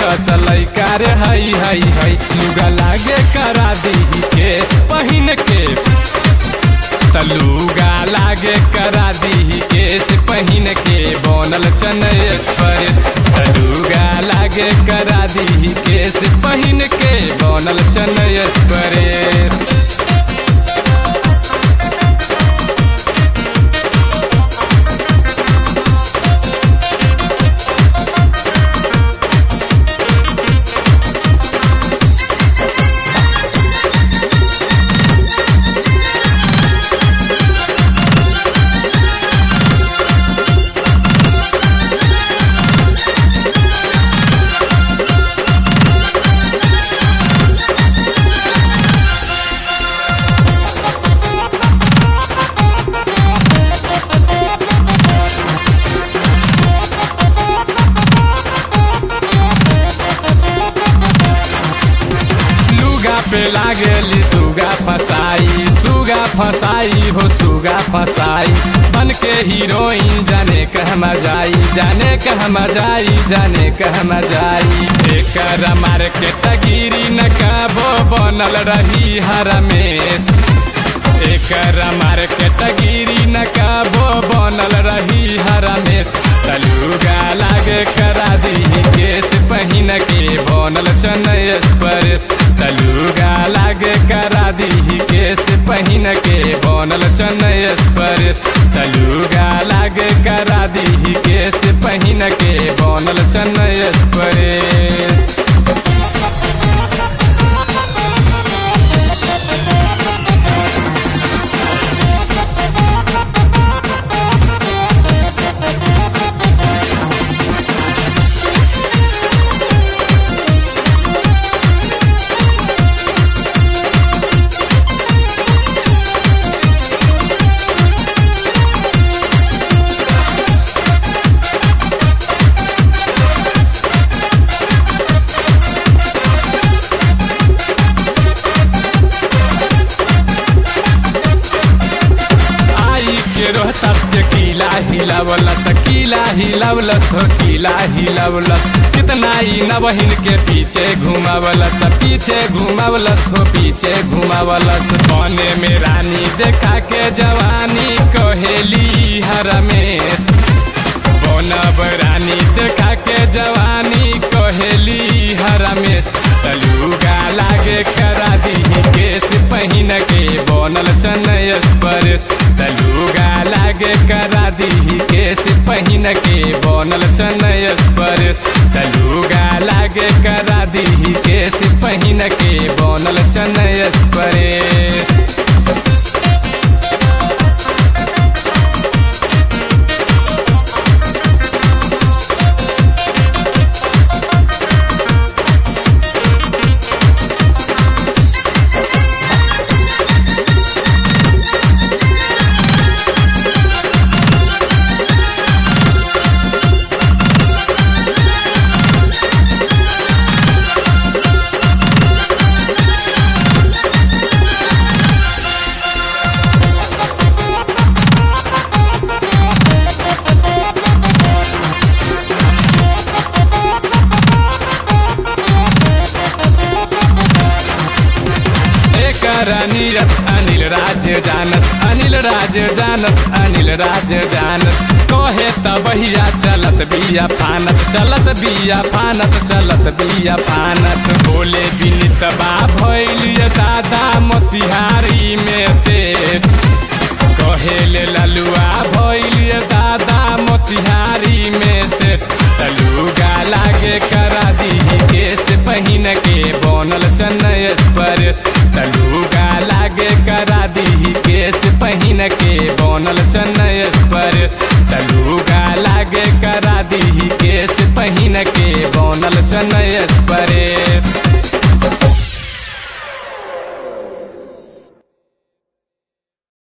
कस लैका रे हई हई हई लुगा लागे करा दी केस पहिन के तलुगा लागे करा दी केस पहिन के बनल चनय एक्सप्रेस तलुगा लागे करा दी केस पहिन के बनल चनय एक्सप्रेस लुगा पे लागेली सुगा फसाई सुगा फसाई हो सुगा फसाई बन के हीरोइन जाने कहमा जाई जाने कहमा जाई जाने कहमा जाई एकर मार के तगिरी न कबो बनल रही हरमेश एकर मार के तगिरी न कबो बनल रही हरमेश तलुगा लागे करा दी केस पहिन के बनल चनय एक्सप्रेस तलुगा लागे करा दी केस पहिन के बनल चनय एक्सप्रेस तलुगा लागे करा दी केस पहिन के बनल चनय एक्सप्रेस आई के रोहतस के किला हिलावलस किला हिलावलस हो किला हिलावलस कितना ही नवहिन के पीछे घुमावलस पीछे घुमावलस हो पीछे घुमावलस बने में रानी देखा के जवानी कहेली हरमेश बनब रानी देखा के जवानी कहेली हरमेश तलुगा लागे करा दी केस पहिन के बनल चनय एक्सप्रेस तलुगा लागे करा दी केस पहिन के बनल चनय एक्सप्रेस तलुगा लागे करा दी केस पहिन के बनल चनय एक्सप्रेस एकर नीरज अनिल राज जानस अनिल राज जानस अनिल राज जानस कहे त बहिया चलत बिया फानत चलत बिया फानत चलत बिया फानत बोले विनित बा भैलिय दादा मोतिहारी में से कहेले ललुआ भैलिय दादा मोतिहारी में से तलुगा लागे करा दी केस पहिन के बनल चन्नई एक्सप्रेस तलुगा लागे करा दी केस पहिन के बनल चन्नई एक्सप्रेस तलुगा लागे करा दी केस पहिन के बनल चन्नई